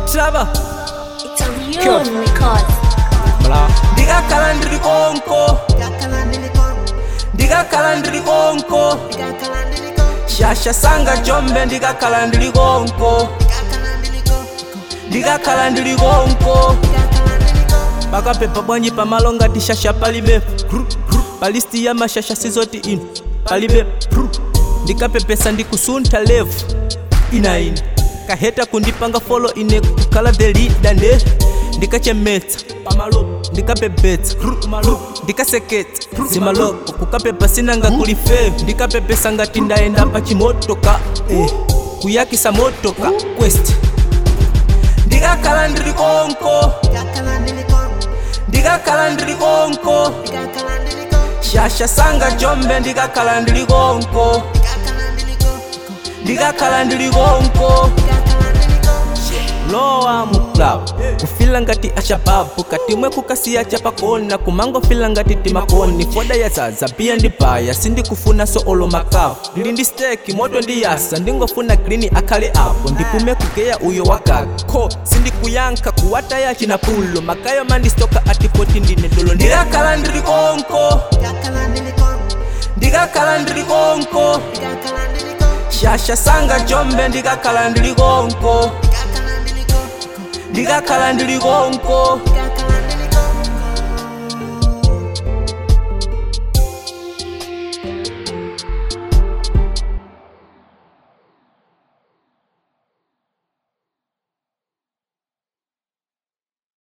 Traba It's a real record. Bla. ndikakhala ndili konko ndikakhala ndili konko shasha sanga jombe ndikakhala ndili konko ndikakhala ndili konko pakapepa bwanji pamalo ngati shasha palibe Gru, gru. palisti ya mashasha sizoti ino palibe Gru. ndikapepesa ndikusuntha levu ina ina kaheta kundipanga folo ine kukhala the leader nde ndikachemetsa pamalo ndikapepetsa ndikaseketsa zimaloko kukapepa sinanga kuli fevu ndikapepesa ngati ndayenda pa chimotoka eh. kuyakisa motoka quest ndikakhala ndili konko ndikakhala ndili konko shasha sanga jombe ndikakhala ndili konko ndikakhala ndili konko lowa muklabu kufila ngati ashababu katimwe kukasiya chapakona kumangofila ngati timakoni foda ya zaza pia ndibaya sindikufuna so olo makavu ndili ndi steki moto ndiyasa ndingofuna green akhale apo ndipume kugeya uyo wagaga ko sindikuyankha kuwataya chinapulo makayo mandistoka atipoti ndine dolo ndikakhala ndili konko ndikakhala ndili konko shasha sanga jombe ndikakhala ndili konko ndikakhala ndili konko